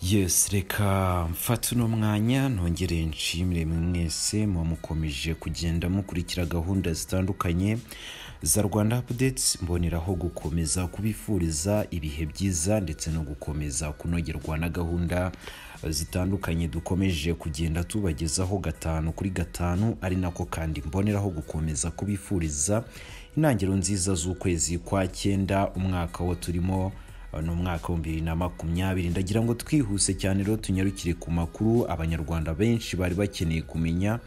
yesi reka mfate uno mwanya ntongere nshimire mwese muba mukomeje kugenda mukurikira gahunda zitandukanye za rwanda apudetsi mboneraho gukomeza kubifuriza ibihe byiza ndetse no gukomeza kunogerwa na gahunda zitandukanye dukomeje kugenda tubagezaho gatanu kuri gatanu ari nako kandi mboneraho gukomeza kubifuriza intangiriro nziza z'ukwezi kwa cyenda umwaka wo turimo ni umwaka wa bibiri na makumyabiri ndagira ngo twihuse cyane rero tunyarukire ku makuru abanyarwanda benshi bari bakeneye kumenya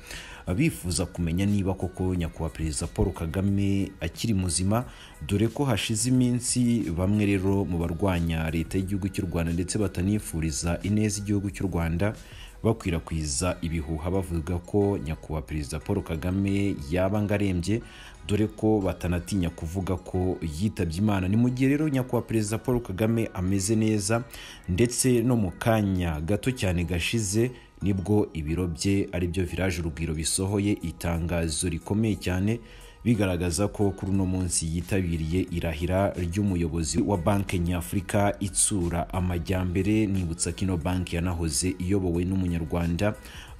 bifuza kumenya niba koko nyakubahwa perezida paul kagame akiri muzima dore ko hashize iminsi bamwe rero mu barwanya leta y'igihugu cy'u rwanda ndetse batanifuriza ineza igihugu cy'u rwanda bakwirakwiza ibihuha bavuga ko nyakubahwa perezida paul kagame yaba arembye dore ko batanatinya kuvuga ko yitabye imana ni mu gihe rero nyakubahwa perezida paul kagame ameze neza ndetse no mu kanya gato cyane gashize nibwo ibiro bye aribyo village urugwiro bisohoye itangazo rikomeye cyane bigaragaza ko kuri uno munsi yitabiriye irahira ry'umuyobozi wa banki nyafurika itsura amajyambere nibutsa ko ino banki yanahoze iyobowe n'umunyarwanda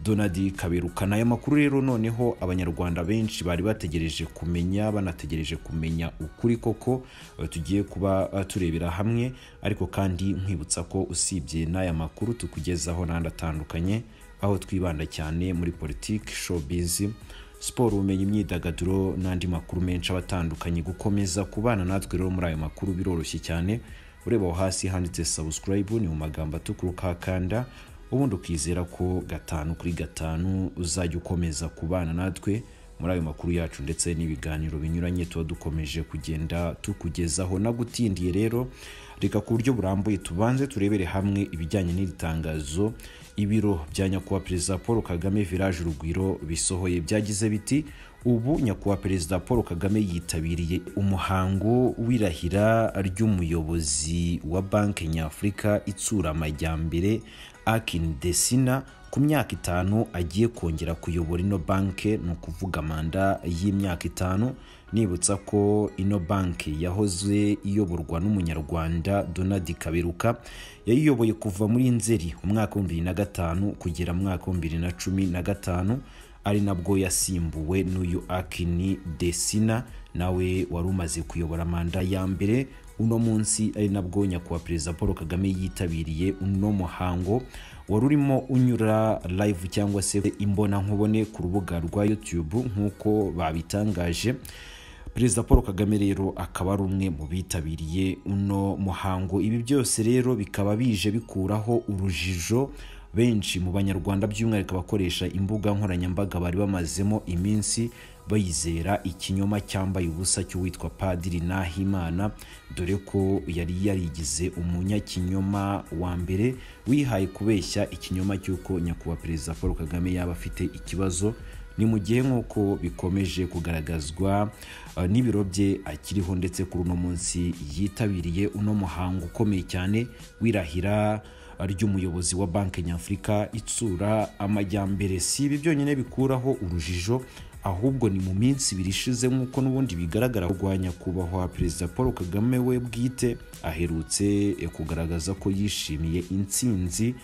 donald kaberukana aya makuru rero noneho abanyarwanda benshi bari bategereje kumenya banategereje kumenya ukuri koko tugiye kuba turebera hamwe ariko kandi nkwibutsa ko usibye n'aya makuru tukugezaho n'andi atandukanye aho twibanda cyane muri politiki showbiz siporo ubumenyi imyidagaduro n'andi makuru menshi aba atandukanye gukomeza kubana natwe rero muri ayo makuru biroroshye cyane ureba aho hasi handitse sabusikarayibu ni mu magambo atukura ukakanda ubundi ukizera ko gatanu kuri gatanu uzajya ukomeza kubana natwe muri ayo makuru yacu ndetse n'ibiganiro binyuranye tuba dukomeje kugenda tukugezaho nagutindiye rero reka ku buryo burambuye tubanze turebere hamwe ibijyanye n'iri tangazo ibiro bya nyakubahwa perezida paul kagame village urugwiro bisohoye byagize biti ubu nyakubahwa perezida paul kagame yitabiriye umuhango w'irahira ry'umuyobozi wa banki nyafurika itsura amajyambere akin desina ku myaka itanu agiye kongera kuyobora ino banki ni ukuvuga manda y'imyaka itanu nibutsa ko ino banki yahoze iyoborwa n'umunyarwanda donald kaberuka yayiyoboye kuva muri nzeri umwaka wa bibiri na gatanu kugera mu mwaka wa bibiri na cumi na gatanu ari nabwo yasimbuwe n'uyu akini desina nawe wari umaze kuyobora manda ya mbere uno munsi ari nabwo nyakubahwa perezida paul kagame yitabiriye uno muhango wari urimo unyura live cyangwa se imbonankubone ku rubuga rwa youtube nk'uko babitangaje perezida paul kagame rero akaba ari umwe mu bitabiriye uno muhango ibi byose rero bikaba bije bikuraho urujijo benshi mu banyarwanda by'umwihariko abakoresha imbuga nkoranyambaga bari bamazemo iminsi bayizera ikinyoma cyambaye ubusa cy'uwitwa padiri nahimana dore ko yari yarigize umunyakinyoma wa mbere wihaye kubeshya ikinyoma cy'uko nyakubahwa perezida paul kagame yaba afite ikibazo ni mu gihe nk'uko bikomeje kugaragazwa n'ibiro bye akiriho ndetse kuri uno munsi yitabiriye uno muhango ukomeye cyane wirahira ry'umuyobozi wa banki nyafurika itsura amajyambere si ibi byonyine bikuraho urujijo ahubwo ni mu minsi ibiri ishize nk'uko n'ubundi bigaragara rwa nyakubahwa perezida paul kagame we bwite aherutse kugaragaza ko yishimiye intsinzi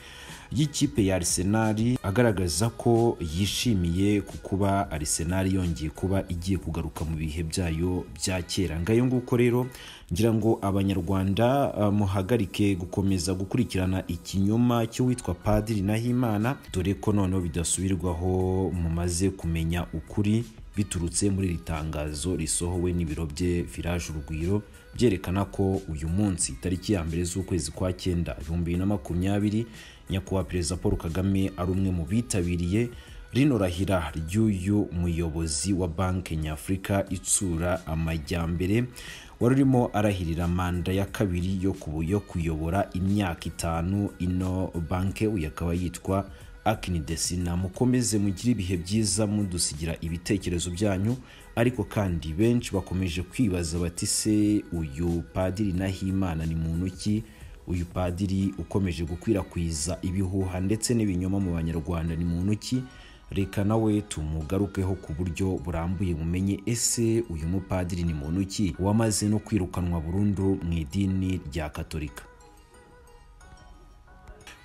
y'ikipe ya arisenali agaragaza ko yishimiye ku kuba arisenali yongeye kuba igiye kugaruka mu bihe byayo bya kera ngayo nguko rero ngira ngo abanyarwanda muhagarike gukomeza gukurikirana ikinyoma cy'uwitwa padiri nahimana dore ko noneho bidasubirwaho mumaze kumenya ukuri biturutse muri iri tangazo risohowe n'ibiro bye village urugwiro byerekana ko uyu munsi tariki ya mbere z'ukwezi kwa cyenda ibihumbi bibiri na makumyabiri nyakubahwa perezida paul kagame ari umwe mu bitabiriye rino rahira ry'uyu muyobozi wa banki nyafurika itsura amajyambere wari urimo arahirira manda ya kabiri yo yo kuyobora imyaka itanu ino banki uyu akaba yitwa akini desina mukomeze mugire ibihe byiza mudusigira ibitekerezo byanyu ariko kandi benshi bakomeje kwibaza bati se uyu padiri nahimana ni muntu ki uyu padiri ukomeje gukwirakwiza ibihuha ndetse n'ibinyoma mu banyarwanda ni muntu ki reka nawe tumugarukeho ku buryo burambuye mumenye ese uyu mupadiri ni muntu ki wamaze no kwirukanwa burundu mu idini rya katolika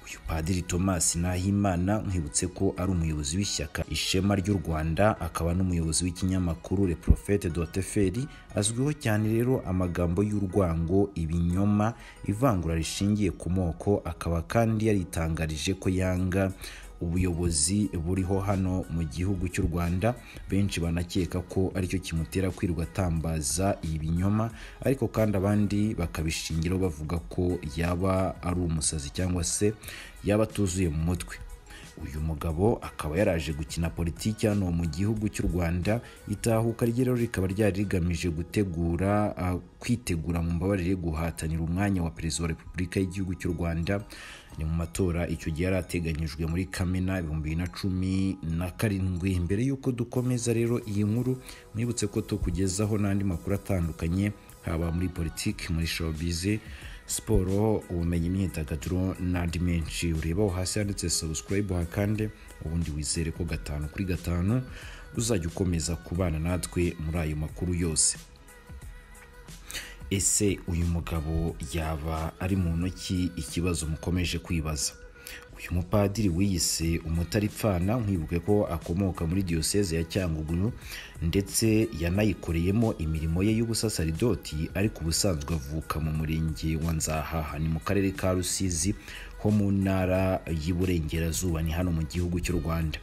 uyu padiri thomas nahimana nkwibutse ko ari umuyobozi w'ishyaka ishema ry'u rwanda akaba n'umuyobozi w'ikinyamakuru le prophete doteferi azwiho cyane rero amagambo y'urwango ibinyoma ivangura rishingiye ku moko akaba kandi yaritangarije ko yanga ubuyobozi buriho hano mu gihugu cy'u rwanda benshi banakeka ko aricyo kimutera kwirirwa atambaza ibinyoma ariko kandi abandi bakabishingiraho bavuga ko yaba ari umusazi cyangwa se yaba atuzuye mu mutwe uyu mugabo akaba yaraje gukina politiki hano mu gihugu cy'u rwanda itahuka rye rero rikaba ryari rigamije gutegura ah, kwitegura mu mbabarire guhatanira umwanya wa perezida wa repubulika y'igihugu cy'u rwanda ni mu matora icyo gihe yari ateganyijwe muri kamena ibihumbi bibiri na cumi na karindwi mbere y'uko dukomeza rero iyi nkuru mwibutse ko tukugezaho n'andi makuru atandukanye haba muri politiki muri showbiz siporo ubumenyi imyidagaduro n'andi menshi urebaho hasi handitse subscribe hakande ubundi wizere ko gatanu kuri gatanu uzajya ukomeza kubana natwe muri ayo makuru yose ese uyu mugabo yaba ari muntu ki ikibazo mukomeje kwibaza uyu mupadiri wiyise umutaripfana nkwibuke ko akomoka muri diyoseze ya cyangugu ndetse yanayikoreyemo imirimo ye y'ubusasaridoti ariko ubusanzwe avuka mu murenge wa nzahaha ni mu karere ka rusizi ho mu ntara y'iburengerazuba ni hano mu gihugu cy'u rwanda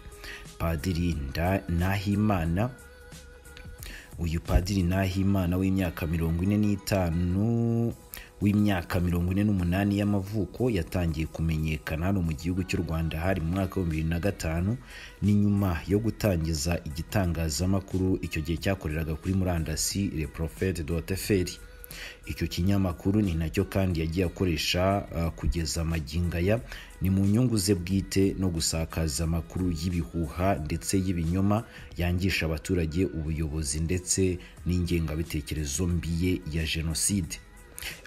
padiri Nda- nahimana uyu padiri nahimana w'imyaka mirongo ine n'itanu w'imyaka mirongo ine n'umunani y'amavuko yatangiye kumenyekana hano mu gihugu cy'u rwanda hari mu mwaka w'ibihumbi bibiri na gatanu ni nyuma yo gutangiza igitangazamakuru icyo gihe cyakoreraga kuri murandasi le prophete doteferi icyo kinyamakuru ni nacyo kandi yagiye akoresha ah, kugeza amagingo aya ni mu nyungu ze bwite no gusakaza amakuru y'ibihuha ndetse y'ibinyoma yangisha abaturage ubuyobozi ndetse n'ingengabitekerezo mbi ye ya jenoside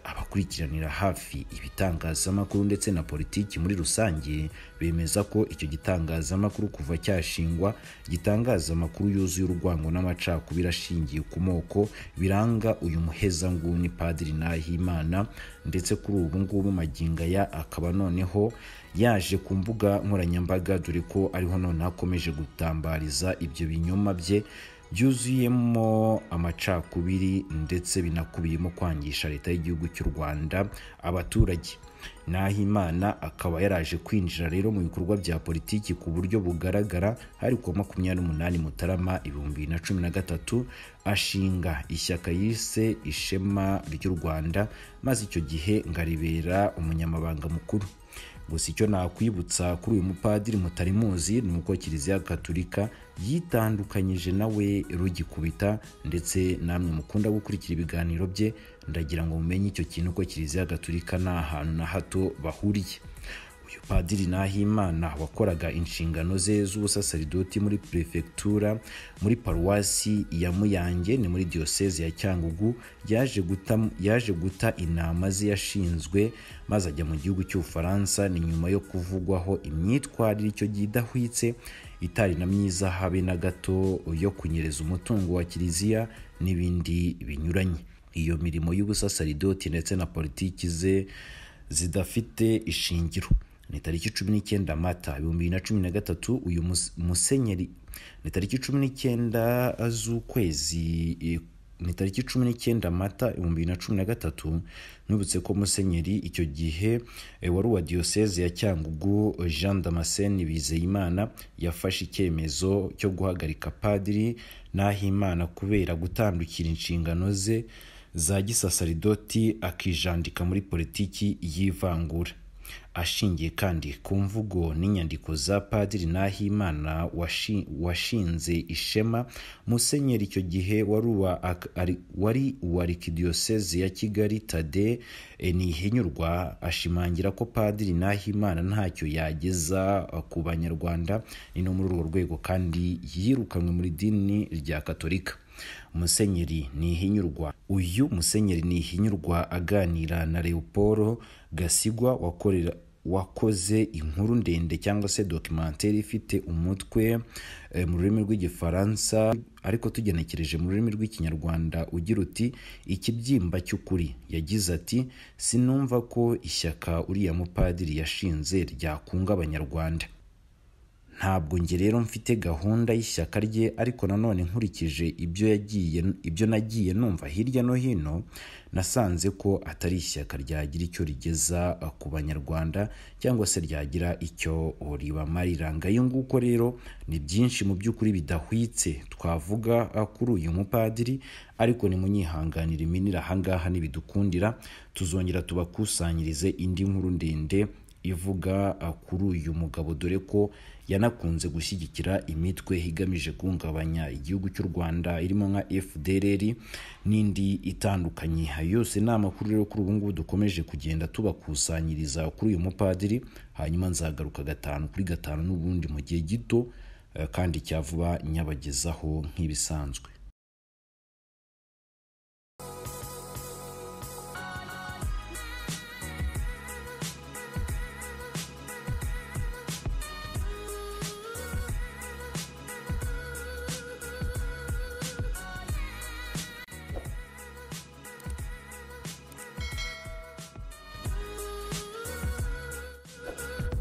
abakurikiranira hafi ibitangazamakuru ndetse na politiki muri rusange bemeza ko icyo gitangazamakuru kuva cyashingwa gitangaza amakuru yuzuye urwango n'amacakubiri ashingiye ku moko biranga uyu muhezanguni padiri nahimana ndetse kuri ubu ngubu maginga ya akaba noneho yaje ku mbuga nkoranyambaga dore ko ariho noneho akomeje gutambariza ibyo binyoma bye byuzuyemo amacakubiri ndetse binakubiyemo kwangisha leta y'igihugu cy'u rwanda abaturage nahimana akaba yaraje kwinjira rero mu bikorwa bya politiki ku buryo bugaragara hari kuwa makumyabiri n'umunani mutarama ibihumbi bibiri na cumi na gatatu ashinga ishyaka yise ishema ry'u rwanda maze icyo gihe ngaribera umunyamabanga mukuru gusa icyo nakwibutsa kuri uyu mupadiri mutari muzi ni uko kiliziya gaturika yitandukanyije nawe rugikubita ndetse namwe mukunda gukurikira ibiganiro bye ndagira ngo mumenye icyo kintu ko kiliziya gaturika nta hantu na hato bahuriye uyu padiri nahimana wakoraga inshingano ze z'ubusasaridoti muri perefegitura muri paruwasi ya muyange ni muri diyoseze ya cyangugu yaje guta, yaje guta intama ze yashinzwe maze ajya mu gihugu cy'ubufaransa ni nyuma yo kuvugwaho imyitwarire icyo gihe idahwitse itari na myiza habe na gato yo kunyereza umutungo wa kiliziya n'ibindi binyuranye iyo mirimo y'ubusasaridoti ndetse na politiki ze zidafite ishingiro ni tariki cumi n'icyenda mata ibihumbi bibiri na cumi na gatatu uyu mus- musenyeri ni tariki cumi n'icyenda z'ukwezi eh, ni tariki cumi n'icyenda mata ibihumbi bibiri na cumi na gatatu nibutse ko musenyeri icyo gihe eh, wari uwa diyoseze ya cyangugu jean damascene bizeyimana yafashe icyemezo cyo guhagarika padiri nahimana kubera gutandukira inshingano ze za gisasaridoti akijandika muri politiki y'ivangura ashingiye kandi ku mvugo n'inyandiko za padiri nahimana washi- washinze ishema musenyeri icyo gihe wari uwa ak- ari- wari uwa arikidiyoseze ya kigali tade ntihinyurwa ashimangira ko padiri nahimana ntacyo yageza eh, ku banyarwanda ni no muri urwo rwego kandi yirukanwe muri idini rya katolika musenyeri ntihinyurwa uyu musenyeri ntihinyurwa aganira na leopolo gasigwa wakorera wakoze inkuru ndende cyangwa se dokimenteri ifite umutwe eh, mu rurimi rw'igifaransa ariko tugenekereje mu rurimi rw'ikinyarwanda ugira uti ikibyimba cy'ukuri yagize ati sinumva ko ishyaka uriya mupadiri yashinze ryakunga abanyarwanda ntabwo njye rero mfite gahunda y'ishyaka rye ariko nanone nkurikije ibyo yagiye ibyo nagiye numva hirya no hino nasanze ko atari ishyaka ryagira icyo rigeza eh, ku banyarwanda cyangwa se ryagira icyo ribamarira ngayo nguko rero ni byinshi mu by'ukuri bidahwitse twavuga eh, kuri uyu mupadiri ariko nimunyihanganire iminira ahangaha nibidukundira tuzongera tubakusanyirize indi nkuru ndende ivuga uh, kuri uyu mugabo dore ko yanakunze gushyigikira imitwe igamije guhungabanya igihugu cy'u rwanda irimo nka fdrr n'indi itandukanye Ayo yose ni amakuru rero kuri ubu ngubu dukomeje kugenda tubakusanyiriza kuri uyu mupadiri hanyuma nzagaruka gatanu kuri gatanu n'ubundi mu gihe gito uh, kandi cya vuba nyabagezaho nk'ibisanzwe